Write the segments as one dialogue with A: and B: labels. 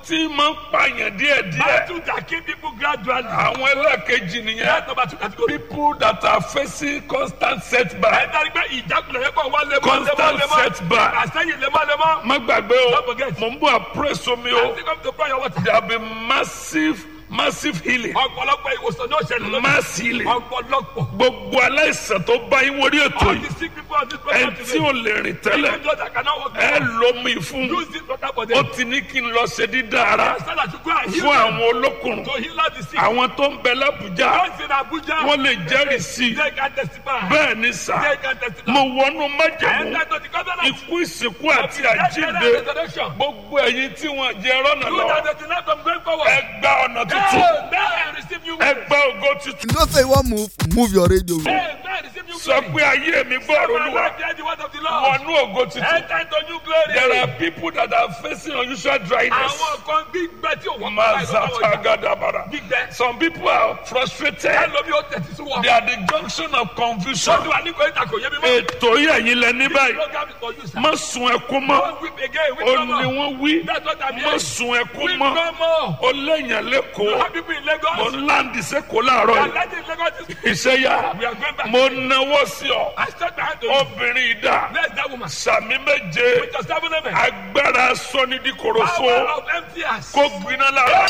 A: tí máa ń pààyàn díẹ̀díẹ̀
B: Battle that kill people gradually.
A: àwọn ẹlẹ́ẹ̀kejì nìyẹn
B: That's number two category.
A: people that are facing constant setback
B: Ẹ dárí pé ìjákulẹ̀ yẹn kàn wá lemọ́
A: Constant
B: lemọ́ lemọ́.
A: setback.
B: Àṣẹyìn lemọ́ lemọ́.
A: má gbàgbé o
B: Don't forget.
A: mò ń bọ̀ àpérèsọ mi o
B: I think I'm to pray your water.
A: there will be massive massive healing
B: Ọ̀pọ̀lọpọ̀ ìwòsàn náà ṣẹlẹ̀ lọ́dún.
A: mass healing
B: Ọ̀pọ̀lọpọ̀.
A: gbogbo aláìsàn tó bá yín wọlé ètò
B: All
A: yìí
B: the sick people on this
A: ẹ
B: program
A: tí ò lè rìn tẹ́lẹ̀
B: Even those that cannot walk.
A: ẹ lómi fún
B: Use this water for
A: ó
B: them.
A: ti ní kí n lọ ṣe dídá ara
B: Stand that you go and heal
A: fún
B: them.
A: àwọn olókùnrin
B: To heal all the sick.
A: àwọn tó ń bẹ lábùjá
B: Those in Abuja.
A: wọ́n lè jẹ́rìí sí i
B: They can testify.
A: bẹ́ẹ̀ ni sà
B: They can testify.
A: mo wọnú
B: I
A: májẹ̀mú
B: enter to the covenant.
A: ikú ìsìnkú àti
B: Death,
A: àjíǹde
B: burial, and resurrection.
A: gbogbo ẹ̀yin tí wọ́n jẹ rọ́nà
B: You
A: lọ
B: that they deny from going forward.
A: ẹ gba ọ̀nà tuntun
B: Amen. Receive new
A: ẹ gba ògo tuntun
C: You know say you wan move, move your radio.
B: Amen. Receive new
A: sọ
B: glory.
A: pé ayé mi gbọ́rọ̀
B: My
A: olúwa
B: life, hear the word of the Lord.
A: wọnú ògo tuntun
B: Enter into new glory.
A: there are people that are facing unusual dryness
B: Àwọn kan gbígbẹ́ tí òun
A: mazapagadabara
B: Gbígbẹ́.
A: some people are frustrated
B: Ẹlòmí ó tẹ̀sí sí wọn.
A: they are the junction of confusion
B: Sọ́dún wa ní kò ìta kò yé mi mọ́.
A: ètò yìí ẹ̀yin lẹ ní báyìí
B: Program is for you, sir.
A: má sun ẹkún mọ́
B: Don't weep again. Weep
A: ó
B: no
A: ní
B: more.
A: wọ́n wí
B: That's what I'm
A: má
B: hearing.
A: sun ẹkún
B: Weep
A: mọ́
B: no more.
A: ó léèyàn
B: You
A: lẹ́kọ̀ọ́
B: have people in
A: mo
B: Lagos.
A: ń láǹdì sẹ́kọ̀ọ́ láàárọ̀
B: They are
A: yìí
B: letting Lagos is-
A: iṣẹ́ yá
B: We are going back.
A: mo náwó sí ọ
B: I stretch my hand to you.
A: obìnrin ìdá
B: Bless that woman.
A: sàmì méje
B: With your seven amen.
A: agbára sọ́nidíkorofo
B: Power of empty hands.
A: kó gbiná lára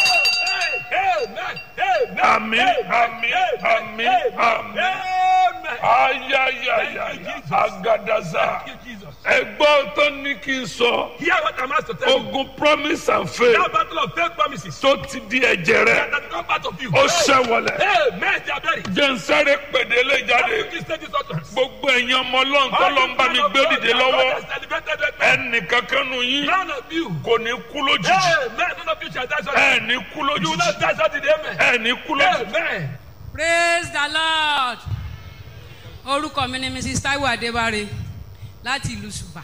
B: Amen. Amen.
A: Àmín,
B: Amen.
A: àmín, àmín,
B: Amen.
A: àmín.
B: Amen.
A: ayayaya
B: Thank you, Jesus.
A: agadaza
B: Thank you, Jesus.
A: ẹgbọ́n tó ní kí n sọ
B: Hear what I'm asked to tell you.
A: ogun promise and faith
B: That battle of faith promises.
A: tó ti di ẹ̀jẹ̀ rẹ
B: That come part of you.
A: ó ṣẹ̀wọ̀lẹ̀
B: Amen. They are buried.
A: jẹ́nsẹ́rẹ́ pèdélé jáde
B: This state is utterance.
A: gbogbo ẹ̀yin ọmọ ọlọ́run tó lọ ń bá mi gbé dìde lọ́wọ́ ẹnì kankan nù yín
B: None of you.
A: kò ní kú lójijì
B: Amen. None of you shall die
A: ẹ
B: suddenly.
A: ní kú
B: You will
A: lójijì
B: not die suddenly. Amen.
A: ẹ ní kú lójijì.
B: Amen.
D: praise the lord orúkọ mi ni mrs taiwo adébáre láti ìlú ṣùbà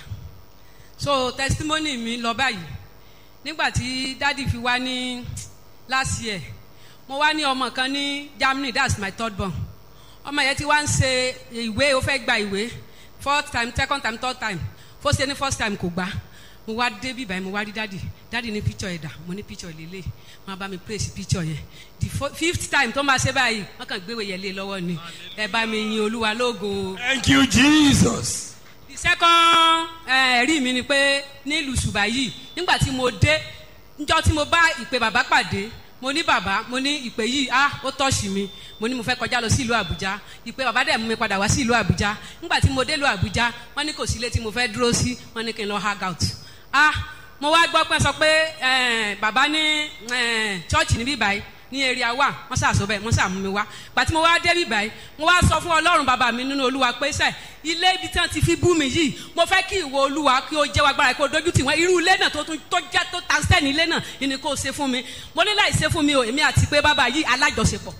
D: so testimony mi lọ báyìí nígbà tí dádì fi wá ní last year mo wá ní ọmọ kan ní germany that's my third born ọmọ yẹn ti wá ń ṣe ìwé ó fẹ́ gba ìwé fourth time second time third time fó ṣe ní first time kò gbà mo wá dé bíbá yẹn mo wá rí dádì dádì ní picture ẹ̀dà mo ní picture lélẹ̀ wọn bá mi praise picture yẹn the fo- fifth time tó máa ṣe báyìí wọn kàn gbéwèé yẹn lé lọ́wọ́ ni ẹ bá mi yin olúwa lógo
B: Thank you, Jesus.
D: the second eh, ẹ̀rí mi ni pé nílùú ṣùgbà yìí nígbà tí mo dé njọ́ tí mo bá ìpè bàbá pàdé mo ní bàbá mo ní ìpè yìí ah ó tọ́ọ̀ṣì mi mo ní mo fẹ́ kọjá lọ sí ìlú àbújá ìpè bàbá dẹ̀ mú mi padà wá sí ìlú àbújá nígbà tí mo dé ìlú àbújá wọ́n ní kò sí ilé tí mo fẹ́ dúró sí wọ́n ní kí n lọ hang out ah mo wá gbọ́ pé sọ pé eh, bàbá ní eh, chọ́ọ̀chì níbí báyìí ní area wa wọn ṣàṣọ bẹẹ wọn ṣàmú mi wá gbàtí mo wá débi báyìí mo wá sọ fún ọlọ́run bàbá mi nínú olúwa pé sẹ ilé ibi tí wọn ti fi bú mi yìí mo fẹ́ kí ìwọ olúwa kí o jẹ́ wa gbára kí o dojú tì wọ́n irú ilé náà tó tún tó jẹ́ tó ta sẹ́ni ilé náà ìní kò ṣe fún mi mo ní láì ṣe fún mi o èmi àti pé bàbá yìí alájọṣepọ̀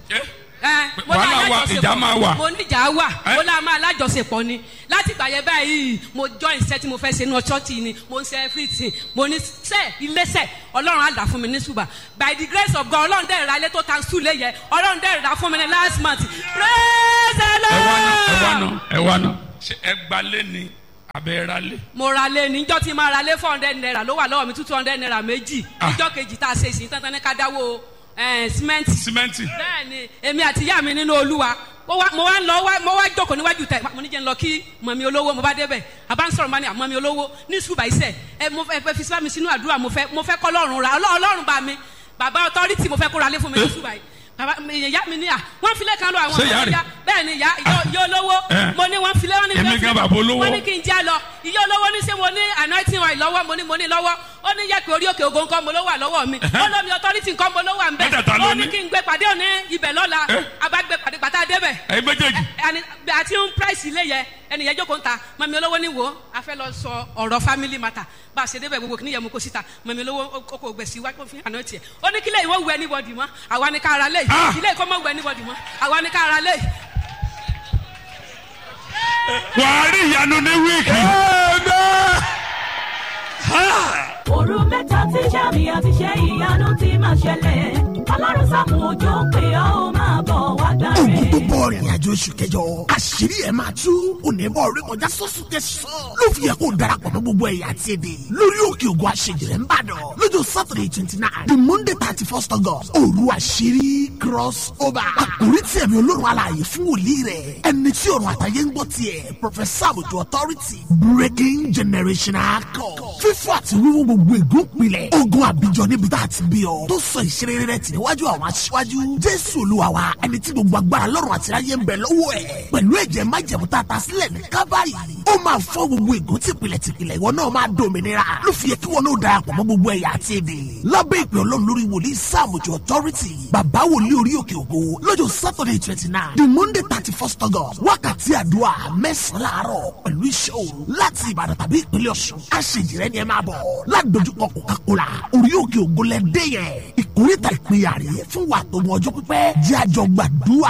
D: ẹ mo ní
B: Wàhálà wà,
D: alájọṣepọ̀.
B: ìjà máa wà.
D: mo ní ìjà wà
B: Ẹ?
D: mo lá máa alájọṣepọ̀ ni láti gbà yẹn báyìí mo join iṣẹ́ tí mo fẹ́ ṣe ní ọ̀ṣọ́tì ni mo ń ṣe everything mo ní sẹ́ iléeṣẹ́ ọlọ́run á dà fún mi ní ṣùgbà by the grace of God ọlọ́run dẹ̀ ra ilé tó ta sùlẹ̀ yẹ ọlọ́run dẹ̀ ra fún mi ní last month praise the
B: ẹ wá ná ẹ wá
D: lord.
B: ná ẹ wá ná ṣe ẹ gbalé ni abẹ́ ra lé.
D: mo ra lé níjọ́ tí máa ra lé four hundred naira ló wà lọ́wọ́ mi two hundred naira méjì
B: Ah.
D: níjọ́ kejì tá a ṣe ìsìn tán tán ní ká dáwó ẹ̀ símẹ́ǹtì
B: símẹ́ǹtì.
D: bẹ́ẹ̀ni èmi àti ìyá mi nínú olúwa mo wá mo wá ń lọ wá mo wá jókòó níwájú tẹ mo ní jẹ́ ń lọ kí mọ̀mí olówó mo bá débẹ̀ àbá ń sọ̀rọ̀ bá ní àmọ́mí olówó ní ṣùgbà iṣẹ́ ẹ mo fẹ́ fẹ́ fi síbá mi sínú àdúrà mo fẹ́ mo fẹ́ kọ́ lọ́rùn ra Ọlọ́- ọlọ́run bá mi bàbá ọtọ́rìtì mo fẹ́ kó ra lé fún mi ní ṣùgbà yìí bàbá mi- ìyá mi ní à wọ́n filẹ̀ kan lọ àwọn
B: Ṣé ìyá rẹ̀?
D: bẹ́ẹ̀ ni ìyá ìyá- ìyá olówó
B: Eh.
D: mo ní wọ́n filẹ̀ wọ́n ní
B: Èmi
D: wọ́n
B: gan
D: filẹ̀-
B: bàbá olówó.
D: wọ́n ní kí n já lọ ìyá olówó ní ṣé mo ní anointing oil lọ́wọ́ mo ní mo ní lọ́wọ́ ó ní yẹ pé orí òkè ògo nǹkan mo ló wà lọ́wọ́ mi ó lómi authority nǹkan mo ló wà ń bẹ̀
B: Mẹ́tẹ̀ẹ̀ta ló
D: ó ní
B: ní.
D: kí n gbé pàdé òní ibẹ̀ lọ́la
B: Eh.
D: abágbé pàdé pàtà débẹ̀
B: ẹ̀yin méjèèjì.
D: ẹni àti ń price ilé yẹ ẹnìyẹn jókòó ń ta mọ̀mí olówó ní wo a fẹ́ lọ sọ ọ̀rọ̀ family matter bá a ṣe débẹ̀ gbogbo kìnìyẹn mú kó síta mọ̀mí olówó ó kò gbèsè wá kó fi hàn tiẹ̀ ó ní kílẹ̀ ìwọ wù anybody mọ́ àwa ni ká ara lé
B: Ah.
D: ilé ìkọ́ mọ́ wù anybody mọ́ àwa ni ká ara lé
B: wàá rí ìyanu ní wíìkì.
E: òru mẹ́ta tí sàmì àti ṣe ìyanu ti máa ṣẹlẹ̀ ọlọ́run sàmù òjò pé ó máa bọ̀ wá gbàre.
F: gbogbo ọ̀rìn àjò oṣù kẹjọ àṣírí ẹ̀ máa tú onímọ̀ orí kọjá sọ́sùn tẹ̀sán ló fi yẹ kó darapọ̀ mọ́ gbogbo ẹ̀yà àti èdè lórí òkè ògùn àṣejìrẹ́ ń bàdàn lọ́jọ́ saturday twenty nine the monday thirty first august òru àṣírí cross over àkórí tí ẹ̀mí olórun alààyè fún wòlíì rẹ̀ ẹni tí ọ̀run àtàyè ń gbọ́ tiẹ̀ professor àbùtù authority breaking generational code fífọ́ àti wíwú gbogbo ègún pilẹ̀ ogun àbíjọ níbi tá a ti bí ọ tó sọ ìṣeré rẹ tì níwájú àwọn aṣíwájú jésù olúwa wa ẹni tí gbogbo agbára lọ́rùn àti ayé ń bẹ lọ́wọ́ ẹ̀ pẹ̀lú ẹ̀jẹ̀ májẹ̀mú tá a ta sílẹ̀ ní kábàárì ó máa fọ́ gbogbo ègún tìpìlẹ̀ tìpìlẹ̀ ìwọ náà máa dòmìnira ló fi yẹ kí wọn náà darapọ̀ mọ́ gbogbo ẹ̀yà àti èdè lábẹ́ ìpè ọlọ́run lórí wòlíì sáàmùjọ authority bàbá wòlíì orí òkè ògo lọ́jọ́ saturday twenty nine the monday thirty first august wákàtí àdúrà mẹ́sàn-án láàárọ̀ pẹ̀lú iṣẹ́ òru láti ìbàdàn tàbí ìpínlẹ̀ ọ̀ṣun àṣejìrẹ́ ni ẹ máa bọ̀ ládojúkọ coca-cola orí òkè ògo lẹ́dẹ́ yẹn ìkórìtà ìpínyà rèé fún wa tó mọ ọjọ́ pípẹ́ jẹ́ àjọ gbàdúrà.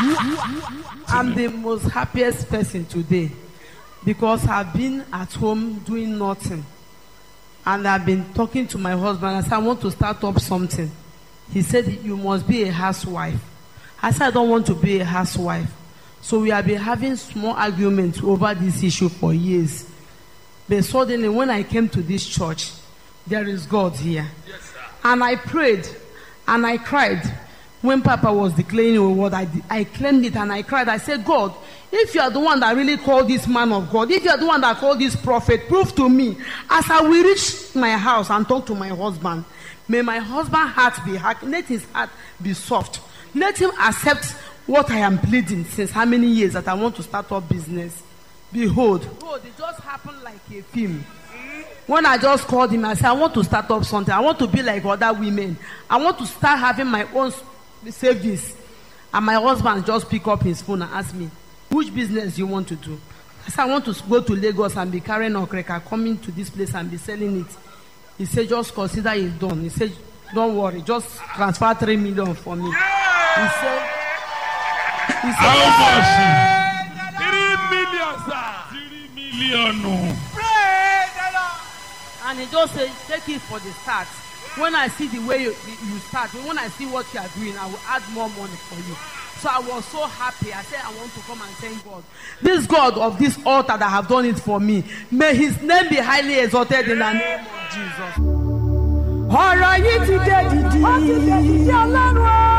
G: I'm the most happiest person today because I've been at home doing nothing. And I've been talking to my husband. I said, I want to start up something. He said, You must be a housewife. I said, I don't want to be a housewife. So we have been having small arguments over this issue for years. But suddenly, when I came to this church, there is God here. And I prayed and I cried. When Papa was declaring a word, I, I claimed it and I cried. I said, God, if you are the one that really called this man of God, if you are the one that called this prophet, prove to me as I will reach my house and talk to my husband. May my husband's heart be hard. Let his heart be soft. Let him accept what I am pleading since how many years that I want to start up business. Behold, behold, it just happened like a film. When I just called him, I said, I want to start up something. I want to be like other women. I want to start having my own s- savings. And my husband just pick up his phone and ask me, which business you want to do? I said, I want to go to Lagos and be carrying okreka, coming to this place and be selling it. He said, just consider it done. He said, don't worry, just transfer three million for me. He said, he said,
B: how much
A: three million sir.
B: three mílíọ̀nù
G: and he just say take it for the start when i see the way you you start when i see what you are doing i will add more money for you so i was so happy i said i want to come and thank god this god of this altar that have done it for me may his name be highly exalted in the name of jesus.
E: ọ̀rọ̀ yìí ti dé dìdì. ó ti dé dìdì ọlọ́run o.